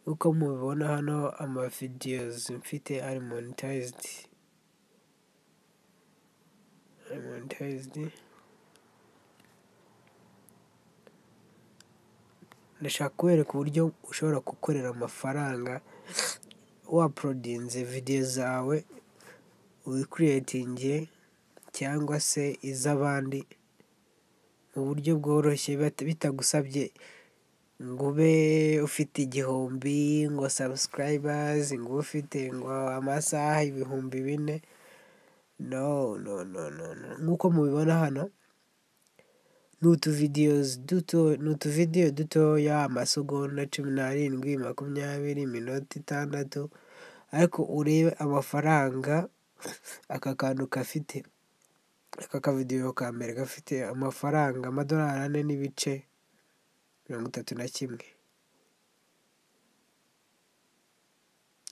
uko mubibona hano ama videwozi mfite ari monitayizidi, ari monitayizidi, ndashaka kubereka uburyo ushobora gukorera amafaranga waporodinze videwo zawe wikiriyetinge cyangwa se iz'abandi mu buryo bworoshye bitagusabye ngo ube ufite igihumbi, ngo sabusikarayibazi, ngo ube ufite ngo amasaha ibihumbi bine, no no no no no, nk'uko mubibona hano ni utuvidewozi duto, ni utuvidewo dutoya amasegonda cumi n'arindwi, makumyabiri, iminota itandatu ariko urebe amafaranga aka kantu gafite, aka kavidewo ka mbere gafite amafaranga amadolari ane n'ibice mirongo itatu na kimwe,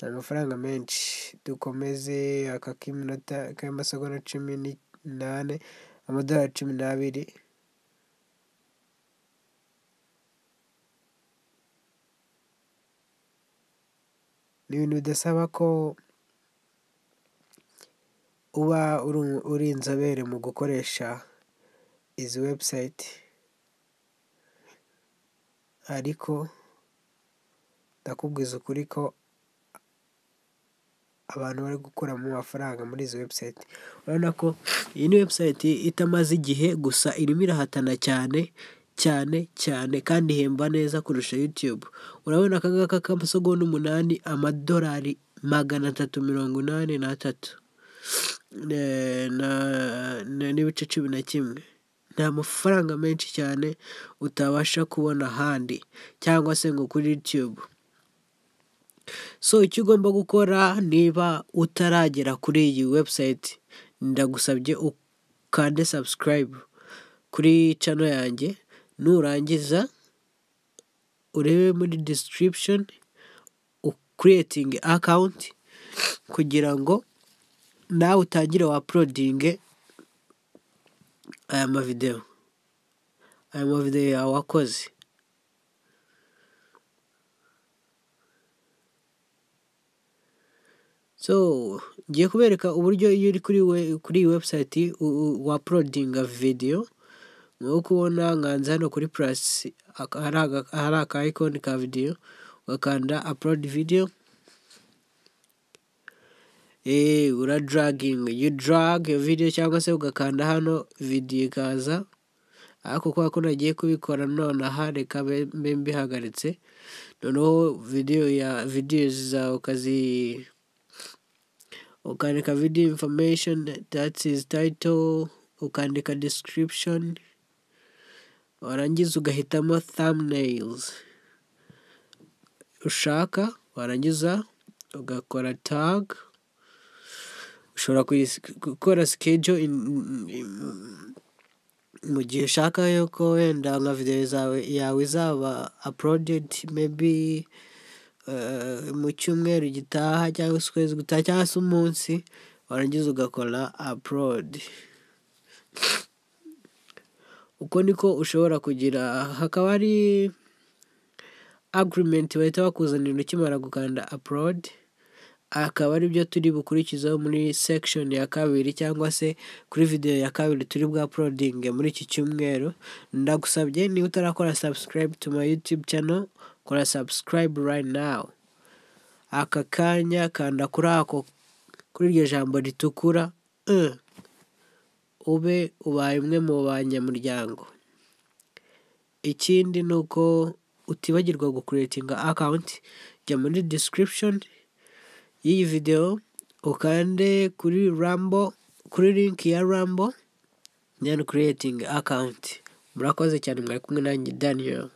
ni amafaranga menshi, dukomeze aka k'iminota k'amasegonda cumi n'ane amadolari cumi n'abiri. Ni ibintu bidasaba ko uba uri inzobere mu gukoresha izi webusayiti ariko ndakubwiza ukuri ko abantu bari gukuramo amafaranga muri izi webusayiti, urabona ko iyi ni webusayiti itamaze igihe gusa irimo irahatana cyane cyane cyane kandi ihemba neza kurusha yutube, urabona aka ngaka k'amasegonda umunani amadolari magana atatu mirongo inani n'atatu n'ibice cumi na kimwe, ni amafaranga menshi cyane utabasha kubona ahandi cyangwa se ngo kuri yutube, so icyo ugomba gukora niba utaragera kuri iyi webusayiti ndagusabye ukande sabusikarayibe kuri cano yanjye nurangiza urebe muri disitiribishoni ukiriyetinge akawunti kugira ngo nawe utangire waporodinge aya mavidewo, aya mavidewo yawe wakoze. So ngiye kubereka uburyo iyo uri kuri iyi webusayiti waporodinga videwo nk'uko kubona nkanze hano kuri purasi hari aka ayikoni ka videwo ugakanda apurodi videwo eee uradaraginga yu darage iyo videwo cyangwa se ugakanda hano videwo ikaza ariko kubera ko nagiye kubikora nonaha reka mbe mbihagaritse noneho videwo ya videwo zawe ukazi ukandika videwo infomesheni dati izi tayito ukandika disitiribishoni warangiza ugahitamo thumbnails ushaka warangiza ugakora tag ushobora gukora schedule mu gihe ushaka yuko wenda nka videwo zawe yawe izaba uploaded maybe mu cyumweru gitaha cyangwa se ukwezi gutaha cyangwa se umunsi warangiza ugakora upload uko niko ushobora kugira hakaba hari agirimenti bahita bakuzanira ukimara gukanda apurodi akaba aribyo turi bukurikizaho muri sekishoni ya kabiri cyangwa se kuri videwo ya kabiri turi bwa porodinge muri iki cyumweru ndagusabye niba utarakora sabusikarayibe tu mayi yutube cano kora sabusikarayibe rayiti nawu aka kanya kanda kuri ako kuri iryo jambo ritukura ube ubaye umwe mu banyamuryango ikindi ni uko utibagirwa gukuretinga akawunti jya muri disitiribishoni y'iyi videwo ukande kuri rambo kuri linki ya rambo deni kuretinga akawunti murakoze cyane mwari kumwe nanjye daniyeli